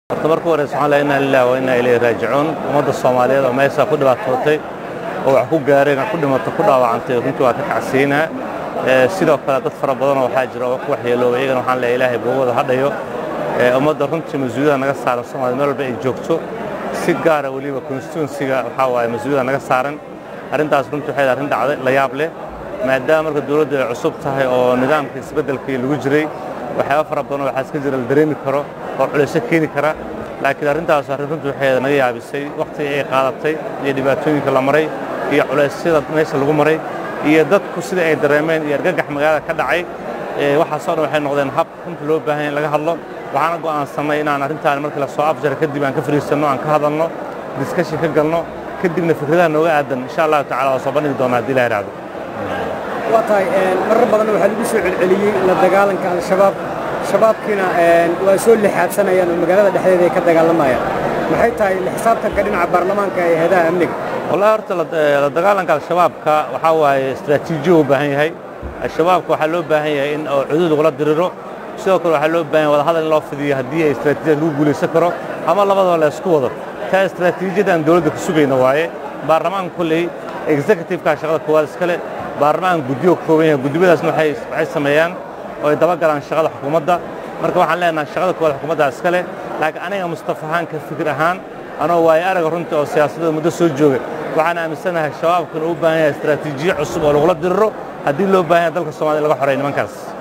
horta marka horeysa waxaan leeyahay inna lillahi wa inna ilayhi raajicuun ummadda soomaaliyeed oo meesha ku dhibaatootay oo wax ku gaareen ku dhimatay ku dhaawacantay runtii waa ka kacsiinaa sidoo kale dad fara badanoo waxaa jira oo ku waxyeeloobay iyagana waxaan leeyahay ilaahay boogooda hadhayo ummadda runtii mas-uuliyada naga saaran soomaaliyed meel walba ay joogto si gaara weliba constituensiga waxaa waaye mas-uuliyada naga saaran arrintaas runtii waxay arrin dhacday la yaab leh maadaama marka dowladdu ay cusub tahay oo nidaamka isbeddelkii lagu jiray waxyaaba fara badan oo waxaa iska jira la dareemi karo oo culayso keeni kara laakiin arrintaas arrin runtii waxay naga yaabisay wakhtigii ay qaadatay iyo dhibaatooyinka la maray iyo culaysyada meesha lagu maray iyo dadku sida ay dareemeen iyo argagax magaalada ka dhacay waxaasoo dhan waxay noqdeen hab runtii loo baahan in laga hadlo waxaana go'aansannay inaan arrintaan markii la soo afjara kadib aan ka fariisanno aan ka hadalno diskashin ka galno kadibna fikradaha nooga aadan insha allahu tacala waa soo bandhigi doonaa haddii ilaha raacdo waa tahay marar badan waxaa lagu soo celceliyey la dagaalanka al-shabaab shabaabkiina waa soo lixaadsanayaan oo magaalada dhexdeeda ay ka dagaalamayaan maxay tahay xisaabtanka dhinaca baarlamaanka ee heedaha amniga wallahi horta la dagaalanka al-shabaabka waxaa waaye istaraatiijiyo u baahan yahay al-shabaabka waxaa loo baahan yahay in oo cudud lagula diriro sidoo kale waxaa loo baahan yahay wadahadal in loo fidiyo haddii ay istaraatiijiyad lagu guulaysan karo ama labadaba la isku wado taa istaraatiijiyada aan dowladda ka sugayna waaye baarlamaanka kolley executive-ka shaqada koowaad iskale baarlamaan guddiyo ka kooban yahay guddiyadaasna waxay sameeyaan oo ay dabagalaan shaqada xukuumadda marka waxaan leenahay shaqada koowaad xukuumaddaa iska leh laakiin aniga mustafa ahaan ka fikir ahaan anoo waayo araga runtii oo siyaasadda muddo soo jooga waxaan aaminsanahay shabaabkan uu u baahan yahay istaraatiijiyo cusub oo lagula diriro haddii loo baahan yahay dalka soomaliya laga xoreeya nimankaas